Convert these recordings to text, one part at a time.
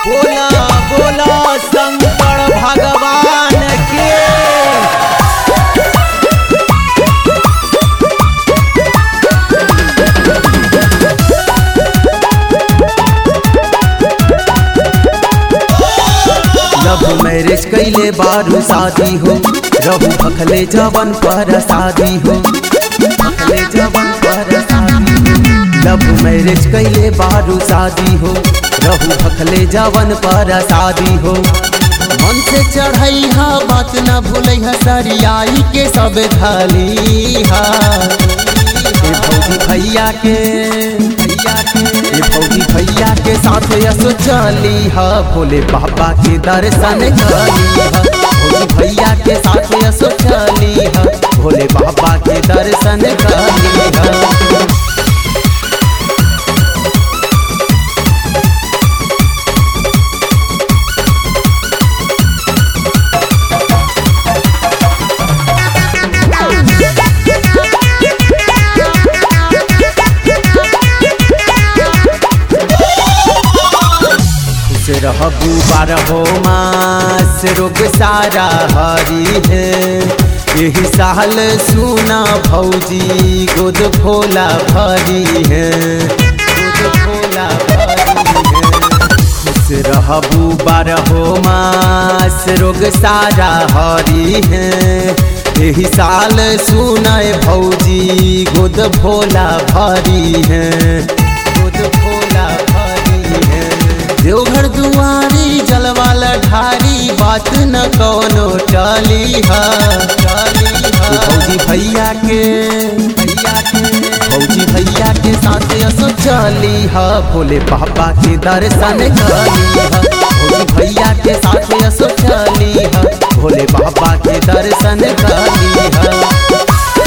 बोला बोला शंकर भगवान के लव मैरिज कैले बारू शादी हो रहू भखले जवन पर शादी हो भखले जवन पर शादी हो लव मैरिज कैले बारू शादी हो रहू भखले जवन पर शादी हो मन से चढ़ई हा बात न भूलै हा सरियाई के सब थाली हा ए भौजी भैया के भैया के ए भौजी भैया के साथ यसो चली हा भोले बाबा के दर्शन करी हा भौजी भैया के साथ यसो चली हा भोले बाबा के दर्शन करी हा खुश रहबू बारहो मास रोग सारा हरी है यही साल सुना भौजी गोद भोला भरी है गोद भोला भरी है खुश रहबू बारहो मास रोग सारा हरी है यही साल सुनाए भौजी गोद भोला भरी है गोद भोला भरी है देवघर दुआरी जलवाला ढारी बात न कौनो टली हा टली हा भौजी भैया के भैया के भौजी भैया के साथ असो चली हा भोले बाबा के दर्शन करी हा भौजी भैया के साथ असो चली हा भोले बाबा के दर्शन करी हा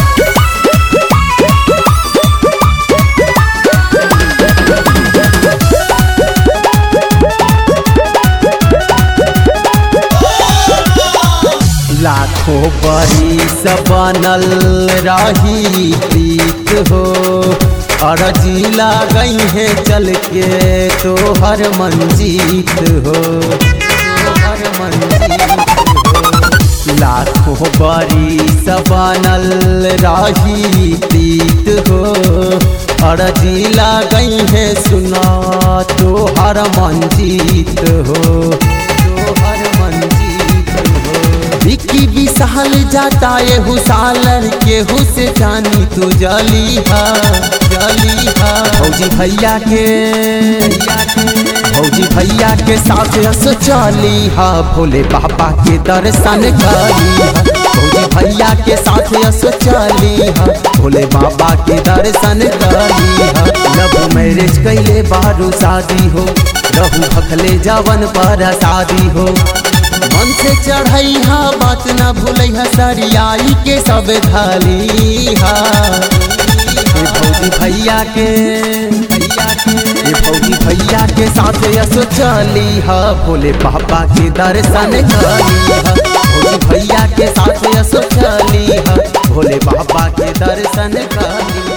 लाखों बरिस बनल रही प्रीत हो अरजी गई है चल के तोहर मंजीत हो तोहर मंजीत हो लाखों बरिस बनल रही प्रीत हो अरजी गई है सुना तोहर मंजीत हो तोहर मंजीत हो विकी विशाल जाता ये हुसालर के हुस जानी तू जली हा जली हा भौजी भैया के भैया के भौजी भैया के साथ रस चली हा भोले बाबा के दर्शन करी हा भौजी भैया के साथ रस चली हा भोले बाबा के दर्शन करी हा लव मैरिज कैले बारू शादी हो रहू भखले जवन पर शादी हो मन से चढ़ई हा बात न भूलै हा सरियाई के सब थाली हा ए भौजी भैया के भैया के ए भौजी भैया के साथ यसो चली हा भोले बाबा के दर्शन करी हा भौजी भैया के साथ यसो चली हा भोले बाबा के दर्शन करी